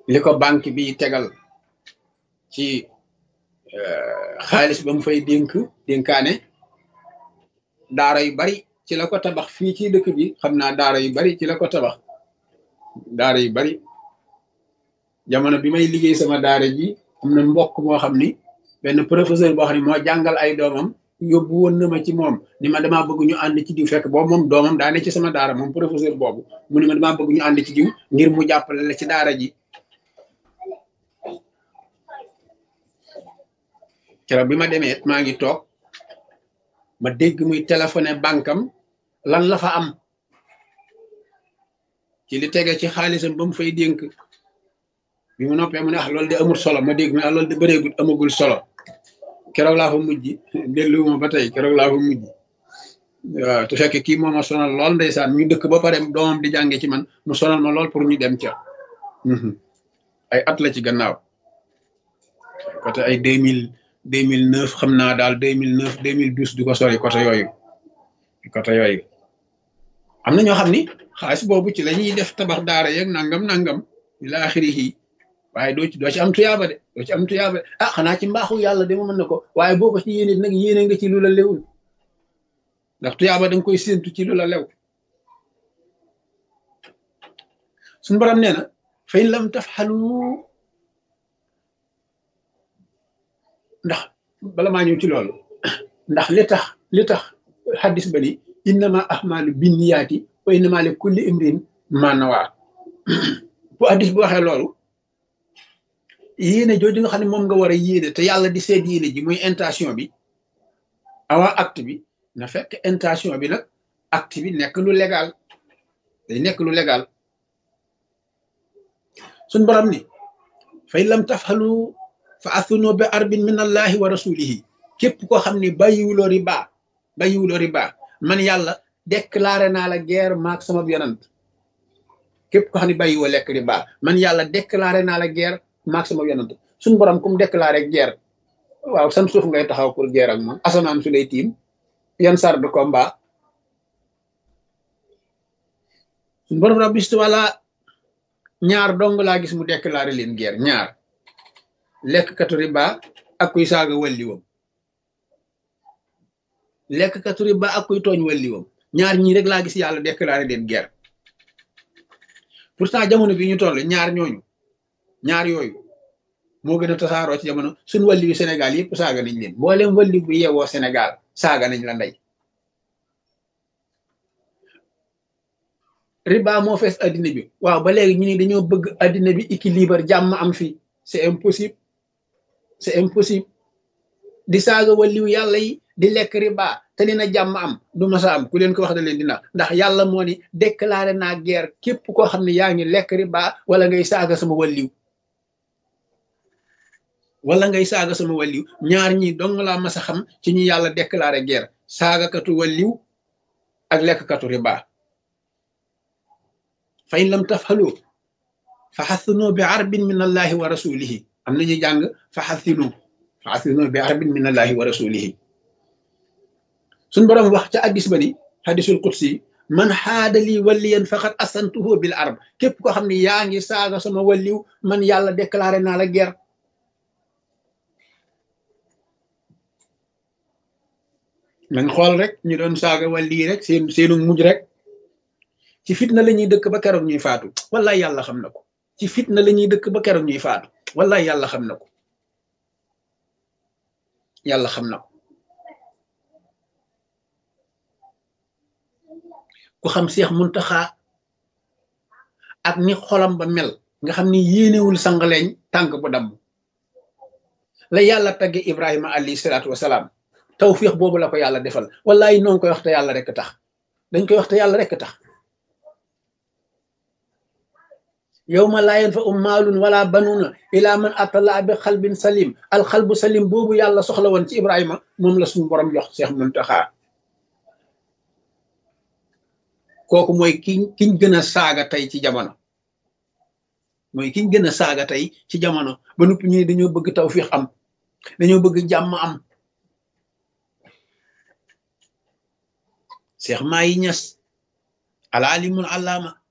li ko banque bi tegal ci xaalis ba mu fay dénk dénkaane daara yu bari ci la ko tabax fii ci dëkk bi xam naa daara yu bari ci la ko tabax daara yu bari jamono bi may liggéey sama daara ji am na mbokk moo xam ni benn professeur boo xam ne moo jàngal ay doomam yóbbu woon na ma ci moom ni ma damaa bëgg ñu ànd ci diw fekk boobu moom doomam daa ne ci sama daara moom professeur boobu mu ni ma damaa bëgg ñu ànd ci diw ngir mu jàppale la ci daara ji keroog bi ma demee maa ngi toog ma dégg muy téléphoné bankam lan la fa am ci li tege ci xaalisam ba mu fay dénk bi mu noppee mu ne ah loolu de amul solo ma dégg mu ne ah loolu de bëreegut amagul solo keroog laa fa mujj delluwuma ba tey keroog laa fa mujj waaw te fekk kii moo ma sonal lool ndeysaan ñu dëkk ba pare doomam di jànge ci man mu sonal ma lool pour ñu dem ca ay at la ci gannaaw côté ay deux mille deux mille neuf xam naa daal deux mille neuf deux mille douze du ko sori côté yooyu côté yooyu am na ñoo xam ni xaalis boobu ci la ñuy def tabax daara yeeg nangam nangam ila axirihi waaye doo ci doo ci am tuyaaba de doo ci am tuyaaba de ah xanaa ci mbaaxu yàlla de ma mën na ko waaye boo ko ci yéene nag yéene nga ci lu la lewul ndax tuyaaba da nga koy séentu ci lu la lew suñu borom nee na fa in lam tafxalu ndax bala maa ñëw ci loolu ndax li tax li tax xaddis ba ni innama ahmalu binniyaati wa innama li kulli imrin ma nawaa bu xaddis bu waxee loolu yéene jooju nga xam ne moom nga war a yéene te yàlla di seet yéene ji muy intention bi avant acte bi na fekk intention bi nag acte bi nekk lu légal day nekk lu légal suñ borom ni fay lam tafxalu fa athunu bi arbin min allahi wa rasulihi képp koo xam ne bàyyiwuloo riba bàyyiwuloo riba man yàlla déclaré naa la guerre maak sama yonant képp koo xam ne bàyyiwoo lekk riba man yàlla déclaré naa la guerre maak sama yonant suñ borom kum déclaré guerre waaw san suuf ngay taxaw pour guerre ak moom asamaan su lay tiim yan sar de combat suñ borom rabbi wala ñaar dong laa gis mu déclaré leen guerre ñaar lekk katu riba ak kuy saaga walliwam lekk katu riba ak kuy tooñ walliwam ñaar ñii rek laa gis yàlla déclaré leen guerre pourtant jamono bi ñu toll ñaar ñooñu ñaar yooyu moo gën a tasaaroo ci jamono suñ walli yu Sénégal yëpp saaga nañ leen mboolem walli bu yeewoo Sénégal saaga nañ la ndey riba moo fees addina bi waaw ba léegi ñu ni dañoo bëgg addina bi équilibre jàmm am fii c'est impossible c'est impossible di saaga waliw yàlla yi di lekk riba te ni na jàmm am du masa am ku leen ko wax da leen dina ndax yàlla moo ni déclaré naa guerre képp koo xam ne yaa ngi lekk riba wala ngay saaga sama waliw wala ngay saaga sama waliw ñaar ñi dong laa mas a xam ci ñu yàlla déclaré guerre saagakatu waliw ak lekkkatu riba fa in lam tafhalu fa xathinu bi arbin min allahi wa rasulihi am nañu jàng fa xathinu fa xathinu bi arbin min allahi wa rasulihi suñ boroom wax ca addis ba ni hadisul qudsi man xaadali waliyan faqad asantuhu bil arb képp koo xam ne yaa ngi saaga sama waliw man yàlla déclaré naa la guerre nañ xool rek ñu doon saaga wali rek seen seenu mujj rek ci fitna la ñuy dëkk ba keroog ñuy faatu wallaay yàlla xam na ko ci fitna la ñuy dëkk ba keroog ñuy faatu wallaay yàlla xam na ko yàlla xam na ko ku xam Seex Muntaxa ak ni xolam ba mel nga xam ni yéenewul sangaleeñ tànk bu damm la yàlla tagge Ibrahima alayhi salaatu wasalaam tawfiix boobu la ko yàlla defal wallaay noonu koy wax te yàlla rek tax dañ koy wax te yàlla rek tax yawma laa yanfa'u maalun wala banuuna ila man atallaa bi xalbin salim alxalbu salim boobu yàlla soxla woon ci Ibrahima moom la suñu borom jox Seex Muntaxa kooku mooy ki kiñ gën a saaga tey ci jamono mooy kiñ gën a saaga tey ci jamono ba noppi ñu ne dañoo bëgg tawfiix am dañoo bëgg jàmm am Seex Maayi Ñas al alimul allaama